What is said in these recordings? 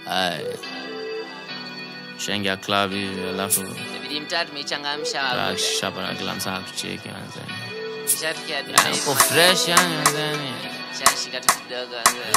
Ay. Shengia club hivi alafu Inabidi mtaa tumeichangamsha hapo. shapa na kila msaa kucheki manzani. Ishatukia Uko fresh yani manzani. Shashika tu kidogo.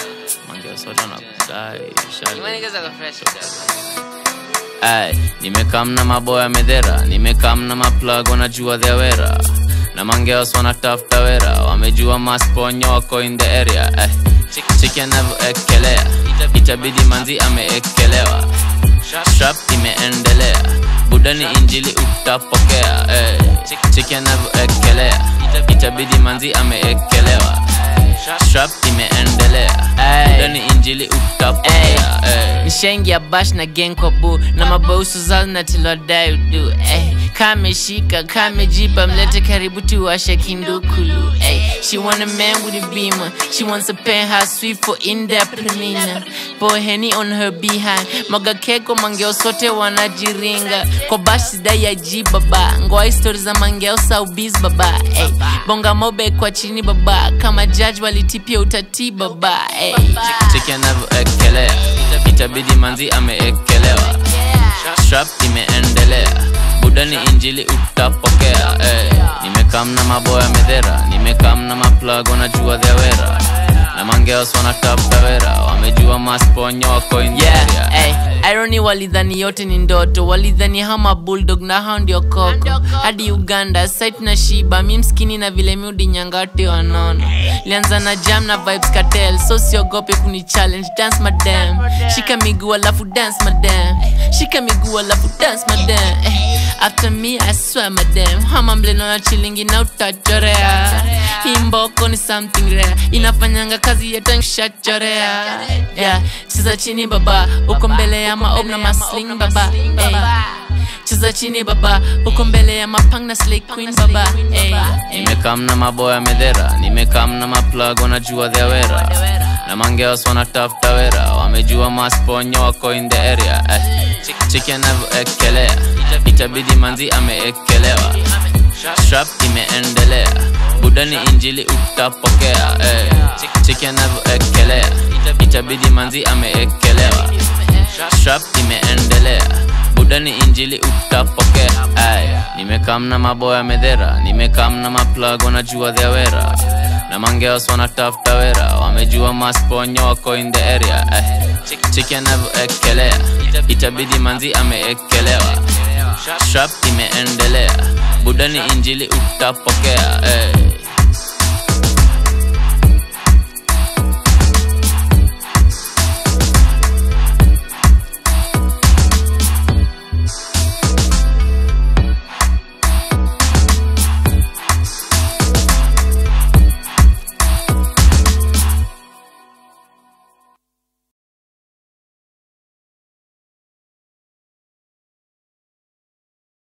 Mange sote wanakudai. shali. Imani kaza kwa fresh kidogo. Ay, nimekam na maboya medhera, nimekam na maplug wanajua their wera na mangeos wanatafuta wera, wamejua masponyo wako in the area eh. Chiki anavyoekelea itabidi manzi ameekelewa, strap imeendelea, budani injili utapokea eh. Chiki anavyoekelea itabidi manzi ameekelewa, strap imeendelea, budani injili utapokea eh. nishaingia bash na genkobu na mabausu zao natilodai udu eh. kameshika kamejipa mlete karibu tuwashe kindukulu eh. she want a man with a beamer she wants a penthouse suite for indepreneur pour henny on her behind maga keko mangeo sote wanajiringa kwa bash sidai ya ji baba ngoa stori za mangeo saubis baba eh. bonga mobe kwa chini baba kama judge walitipia utati baba eh. cheki anavyoekelea itabidi manzi ameekelewa strap imeendelea budani injili utapokea eh. nimekam na maboya medhera nimekam na maplug wanajua their wera na mangeos wanatafuta wera wamejua masponyo wako in the area. yeah, ay, irony walidhani yote ni ndoto walidhani hama bulldog na hao ndio koko hadi uganda site na shiba mi mskini na vile miudi nyangati wanono lianza na jam na vibes cartel so siogope kuni challenge dance madam shika miguu alafu dance madam shika miguu alafu dance madam eh, after me i swear madam hama mleno na chilingi na utachorea hii mboko ni something rare inafanyanga kazi yetanshachorea yeah. cheza chini baba uko mbele ya maob na masling baba hey. cheza chini baba uko mbele ya mapang na slay queen baba hey. nimekam na maboya medhera nimekam na maplug wanajua their wera na mangeos wanatafuta wera wamejua masponyo wako in the area eh. chiki anavyoekelea itabidi manzi ameekelewa strap imeendelea budani injili utapokea eh. chiki anavyoekelea itabidi manzi ameekelewa strap imeendelea budani injili utapokea ay nimekam na maboya medhera nimekam na maplug wanajua their wera na mangeos wanatafuta wera wamejua masponyo wako in the area ay. chiki anavyoekelea itabidi manzi ameekelewa strap imeendelea budani injili utapokea ay.